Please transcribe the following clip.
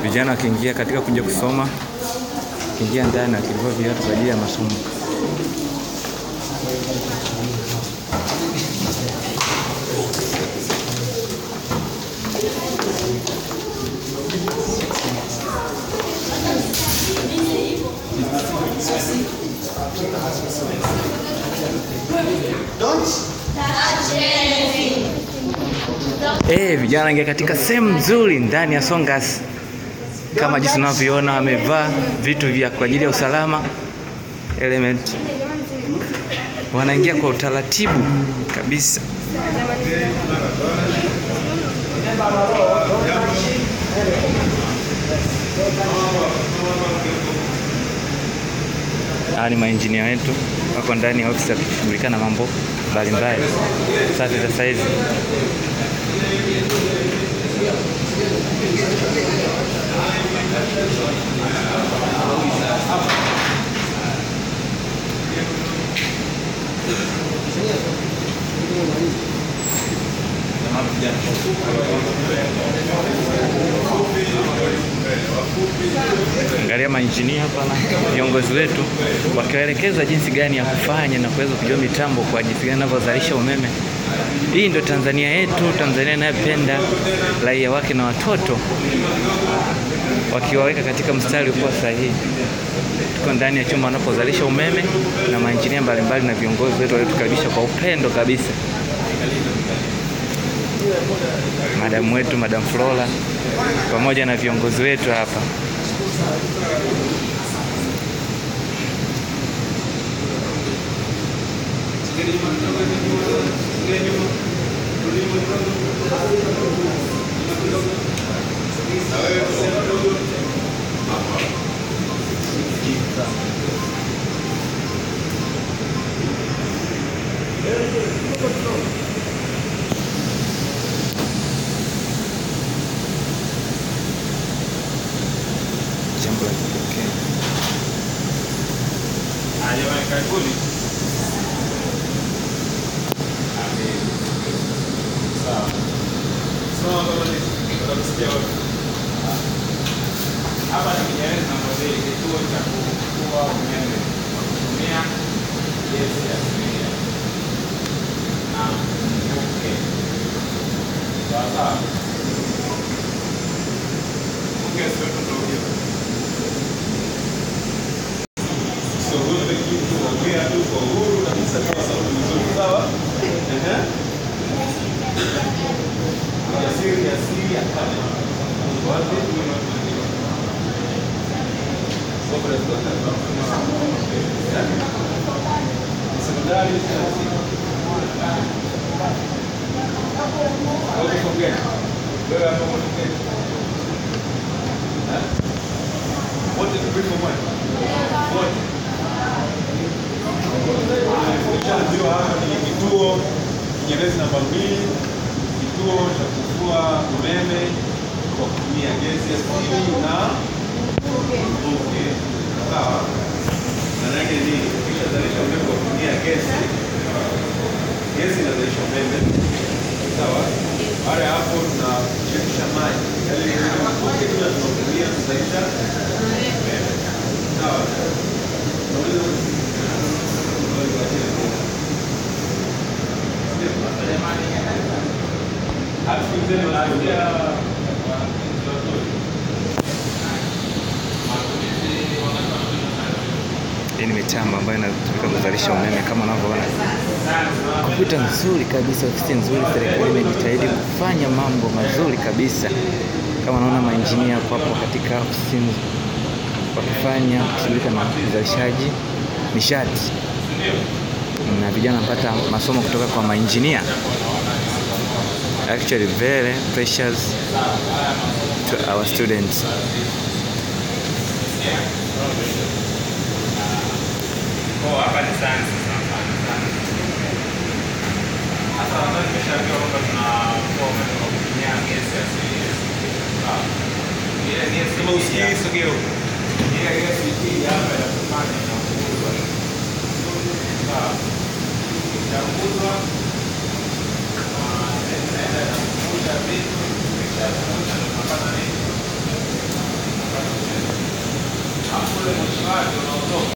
vijana wakiingia katika kuja kusoma, wakiingia ndani wakivua viatu kwa ajili ya masomo. Eh, vijana wanaingia katika sehemu nzuri ndani ya Songas kama jinsi unavyoona, wamevaa vitu vya kwa ajili ya usalama element, wanaingia kwa utaratibu kabisa. Hawa ni mainjinia wetu wako ndani ya ofisi wakishughulika na mambo mbalimbali safi za saizi. Angalia mainjinia hapa na viongozi wetu wakiwaelekeza jinsi gani ya kufanya na kuweza kujua mitambo kwa jinsi gani inavyozalisha umeme. Hii ndio Tanzania yetu, Tanzania inayopenda raia wake na watoto, wakiwaweka katika mstari uliokuwa sahihi. Tuko ndani ya chumba wanapozalisha umeme na mainjinia mbalimbali na viongozi wetu waliotukaribisha kwa upendo kabisa. Madamu wetu Madam Flora pamoja na viongozi wetu hapa. Jambo la kipekee. Jamani, karibuni. Sawa. Sawa, kama ni utasikia wote. Hapa ni Kinyerezi namba mbili, kituo cha kufua umeme kwa kutumia gesi asilia na mvuke. Sawa sawa. Mvuke sio tunaongea. Usiogope kitu, ongea tu kwa uhuru kabisa kama sauti nzuri, sawa? Ehe. Ujasiri ni asili ya kale. Wapi? Sobre as Secundário e Outro com quem? Wewe hapo mmoja quem? Eh? Wote tupipo mmoja. Wote. Kilichoambiwa hapa ni kituo Kinyerezi namba mbili, kituo cha kufua umeme kwa kutumia gesi asili na mvuke. Sawa? Maana yake ni ukishazalisha umeme kwa kutumia gesi, gesi inazalisha umeme. Sawa? Baada ya hapo tunachemsha maji, yale mvuke pia tunatumia kuzalisha umeme. Sawa? Unaweza Hii ni mitambo ambayo inatumika kuzalisha umeme kama unavyoona. Kompyuta nzuri kabisa, ofisi nzuri, serikali imejitahidi kufanya mambo mazuri kabisa. Kama unaona mainjinia hapo hapo katika ofisi wakifanya kushughulika na uzalishaji nishati, na vijana wanapata masomo kutoka kwa mainjinia. Actually very precious to our students. Kwa hapa ni sayansi sana sana. Sasa nadhani nimeshaambiwa kwamba tunafua umeme kwa kutumia gesi asili. Sawa. Ile gesi Kama usikii sogeo. ile gesi hii hapa ya kufanya na kuuzwa. Sawa. Itauzwa na inaenda na kuuza vitu kisha kuuza na kupata nini? ule moshi wake unaotoka